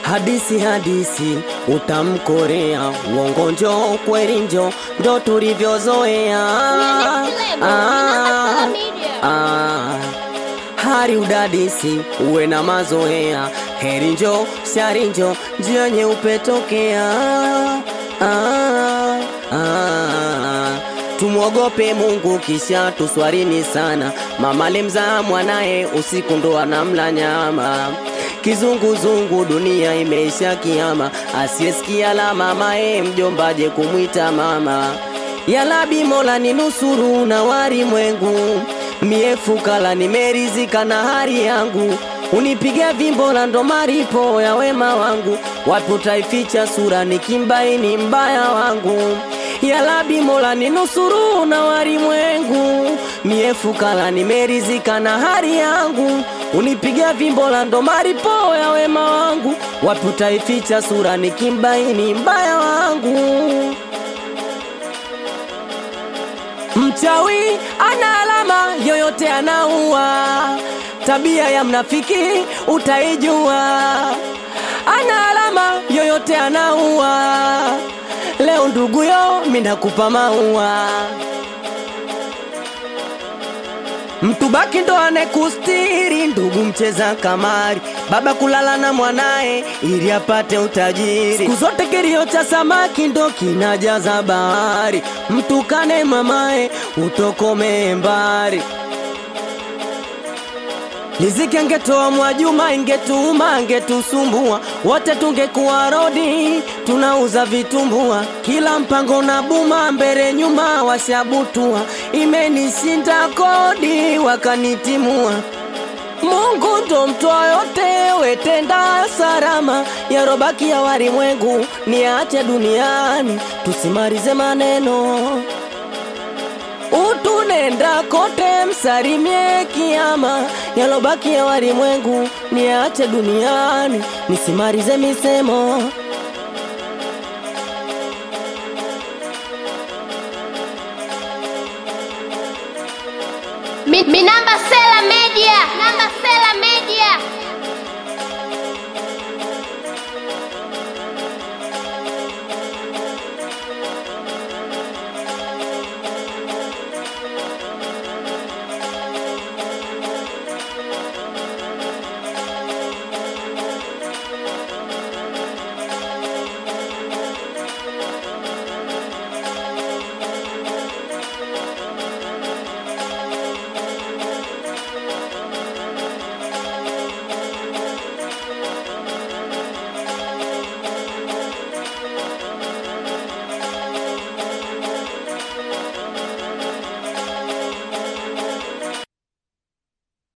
Hadisi hadisi utamkorea, uongo njo kweli njo ndo tulivyozoea. Ah, ah, hari udadisi uwe na mazoea, heri njo shari njo njia nyeupe tokea. Ah, ah, tumwogope Mungu kisha tuswarini sana. Mama limzaa mwanaye usiku ndo anamla nyama Kizunguzungu dunia imeisha kiama, asiyesikia la mamae mjombaje kumwita mama. Yalabi Mola ni nusuru na warimwengu, mie fukala nimerizika na hali yangu, unipiga vimbo la ndo maripo ya wema wangu, wapi utaificha sura nikimbaini mbaya wangu. Yalabi Mola ni nusuru na warimwengu, mie fukala nimerizika na hali yangu, unipiga vimbo la ndo maripo ya wema wangu, wapi utaificha sura nikimbaini mbaya wangu. Mchawi ana alama yoyote anaua, tabia ya mnafiki utaijua. Ana alama yoyote anaua, leo nduguyo minakupa maua. Mtu baki ndo anekustiri, ndugu mcheza kamari, baba kulala na mwanaye ili apate utajiri. Siku zote kilio cha samaki ndo kinajaza bahari, mtukane mamaye utokome mbari. Riziki angetoa Mwajuma, ingetuma angetusumbua, wote tungekuwa rodi, tunauza vitumbua. Kila mpango na buma, mbele nyuma washabutua, imenishinda kodi wakanitimua. Mungu ndo mtoa yote, wetenda salama, yarobaki ya walimwengu niache duniani, tusimalize maneno utunenda kote msalimie kiama, yalobaki ya walimwengu niache duniani, nisimalize misemo. Mi, mi namba Sela Media, namba Sela Media.